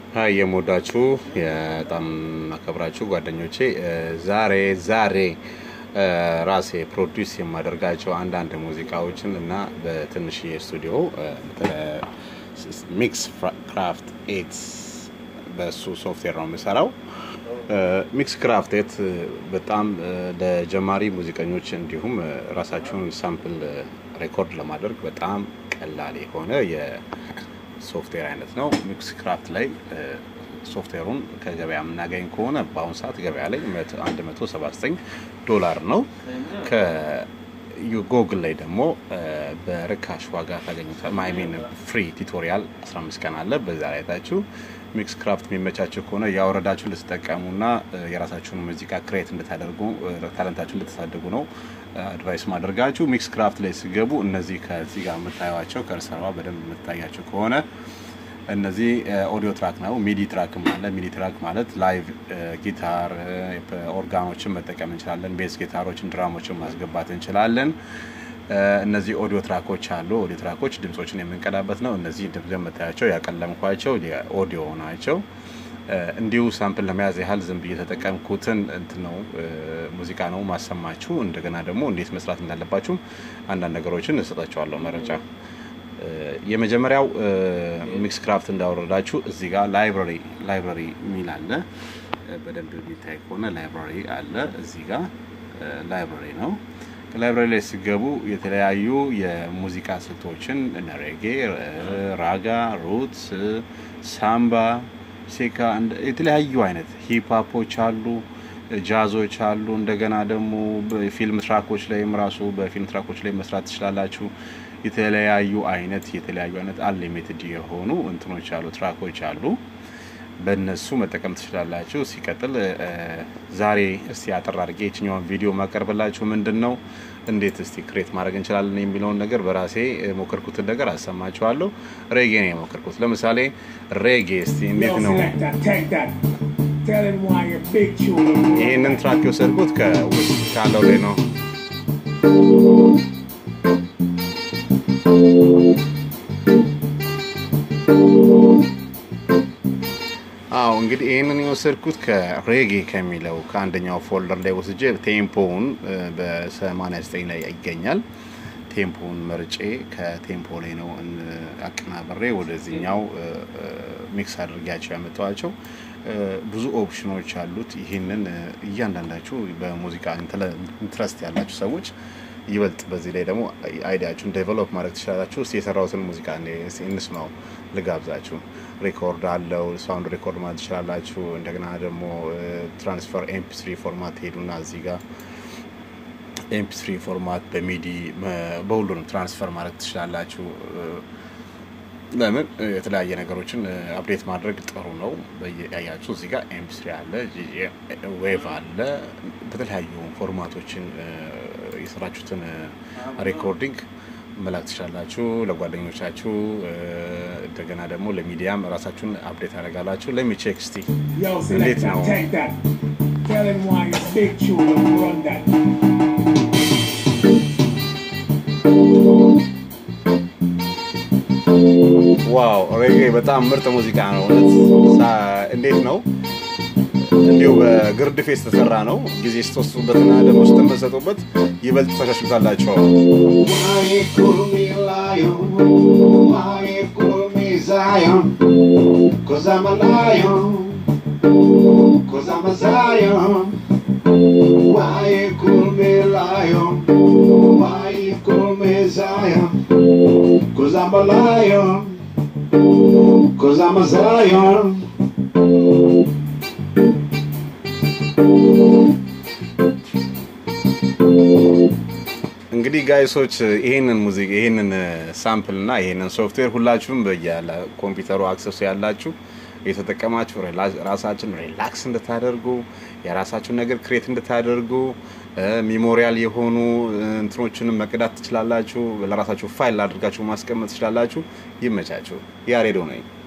ሀይ የምወዳችሁ በጣም አከብራችሁ ጓደኞቼ ዛሬ ዛሬ ራሴ ፕሮዲውስ የማደርጋቸው አንዳንድ ሙዚቃዎችን እና በትንሽዬ ስቱዲዮ ሚክስ ክራፍት ኤት በሱ ሶፍትዌር ነው የምሰራው። ሚክስ ክራፍት ኤት በጣም ለጀማሪ ሙዚቀኞች እንዲሁም ራሳቸውን ሳምፕል ሬኮርድ ለማድረግ በጣም ቀላል የሆነ የሶፍትዌር አይነት ነው። ሚክስ ክራፍት ላይ ሶፍትዌሩን ከገበያ የምናገኝ ከሆነ በአሁኑ ሰዓት ገበያ ላይ 179 ዶላር ነው። ከጎግል ላይ ደግሞ በርካሽ ዋጋ ታገኙታል። ማይሜን ፍሪ ቱቶሪያል 15 ቀን አለ። በዛ ላይ ታችሁ ሚክስ ክራፍት የሚመቻቸው ከሆነ ያወረዳችሁ እንድትጠቀሙና የራሳችሁን ሙዚቃ ክሬት እንድታደርጉ ታለንታችሁ እንድታሳድጉ ነው አድቫይስ ማደርጋችሁ። ሚክስ ክራፍት ላይ ሲገቡ እነዚህ ከዚህ ጋር የምታዩቸው ከርሰሯ በደንብ የምታያቸው ከሆነ እነዚህ ኦዲዮ ትራክ ነው። ሚዲ ትራክም አለ። ሚዲ ትራክ ማለት ላይቭ ጊታር ኦርጋኖችን መጠቀም እንችላለን። ቤዝ ጊታሮችን፣ ድራሞችን ማስገባት እንችላለን። እነዚህ ኦዲዮ ትራኮች አሉ። ኦዲዮ ትራኮች ድምጾችን የምንቀዳበት ነው። እነዚህ ድምጽ የምታያቸው ያቀለምኳቸው የኦዲዮ ናቸው። እንዲሁ ሳምፕል ለመያዝ ያህል ዝም ብዬ የተጠቀምኩትን እንትን ነው ሙዚቃ ነው ማሰማችሁ። እንደገና ደግሞ እንዴት መስራት እንዳለባችሁ አንዳንድ ነገሮችን እሰጣችኋለሁ መረጃ የመጀመሪያው ሚክስ ክራፍት እንዳወረዳችሁ እዚህ ጋር ላይብራሪ ላይብራሪ የሚል አለ። በደንብ የሚታይ ከሆነ ላይብራሪ አለ። እዚህ ጋር ላይብራሪ ነው። ከላይብራሪ ላይ ሲገቡ የተለያዩ የሙዚቃ ስልቶችን እነ ሬጌ፣ ራጋ፣ ሩትስ፣ ሳምባ፣ ሴካ የተለያዩ አይነት ሂፕሆፖች አሉ፣ ጃዞች አሉ። እንደገና ደግሞ ፊልም ትራኮች ላይም ራሱ በፊልም ትራኮች ላይ መስራት ትችላላችሁ። የተለያዩ አይነት የተለያዩ አይነት አንሊሚትድ የሆኑ እንትኖች አሉ ትራኮች አሉ። በእነሱ መጠቀም ትችላላችሁ። ሲቀጥል ዛሬ እስቲ አጠር አድርጌ የትኛውን ቪዲዮ ማቀርብላችሁ ምንድን ነው እንዴት እስቲ ክሬት ማድረግ እንችላለን የሚለውን ነገር በራሴ የሞከርኩትን ነገር አሰማችኋለሁ። ሬጌ ነው የሞከርኩት። ለምሳሌ ሬጌ እስቲ እንዴት ነው ይህንን ትራክ የወሰድኩት ከውስጥ ካለው ላይ ነው። አዎ እንግዲህ ይህንን የወሰድኩት ከሬጌ ከሚለው ከአንደኛው ፎልደር ላይ ወስጄ ቴምፖውን በ89 ላይ ይገኛል። ቴምፖውን መርጬ ከቴምፖ ላይ ነው አቀናበሬ ወደዚህኛው ሚክስ አድርጊያቸው ያመጣዋቸው። ብዙ ኦፕሽኖች አሉት። ይህንን እያንዳንዳችሁ በሙዚቃ ኢንትረስት ያላችሁ ሰዎች ይበልጥ በዚህ ላይ ደግሞ አይዲያችሁን ዴቨሎፕ ማድረግ ትችላላችሁ። እስቲ የሰራሁትን ሙዚቃ እንስማው፣ ልጋብዛችሁ። ሪኮርድ አለው፣ ሳውንድ ሪኮርድ ማለት ትችላላችሁ። እንደገና ደግሞ ትራንስፈር ኤምፒ3 ፎርማት ሄዱና እዚህ ጋር ኤምፒ3 ፎርማት በሚዲ በሁሉንም ትራንስፈር ማድረግ ትችላላችሁ። ለምን የተለያየ ነገሮችን አፕዴት ማድረግ ጥሩ ነው። ያያችሁ እዚህ ጋር ኤምፒ3 አለ፣ ዌቭ አለ። በተለያዩ ፎርማቶችን የሰራችሁትን ሬኮርዲንግ መላክ ትችላላችሁ ለጓደኞቻችሁ። እንደገና ደግሞ ለሚዲያም ራሳችሁን አፕዴት ያደርጋላችሁ። ለሚቼክ እስቲ እንዴት ነው ዋው ሬጌ በጣም ምርጥ ሙዚቃ ነው። እንዴት ነው እንዲሁ በግርድፍ የተሰራ ነው። ጊዜ ስትወስዱበትና ደግሞ ስትመሰጡበት ይበልጥ ተሻሽሉታላቸው። Cause I'm a lion, cause I'm a Zion. እንግዲህ ጋይሶች ይሄንን ሙዚቃ ይሄንን ሳምፕል እና ይሄንን ሶፍትዌር ሁላችሁም በያለ ኮምፒውተሩ አክሰሱ ያላችሁ የተጠቀማችሁ ራሳችን ሪላክስ እንድታደርጉ የራሳችሁን ነገር ክሬት እንድታደርጉ ሚሞሪያል የሆኑ እንትኖችንም መቅዳት ትችላላችሁ። ለራሳችሁ ፋይል አድርጋችሁ ማስቀመጥ ትችላላችሁ። ይመቻችሁ። ያሬዶ ነኝ።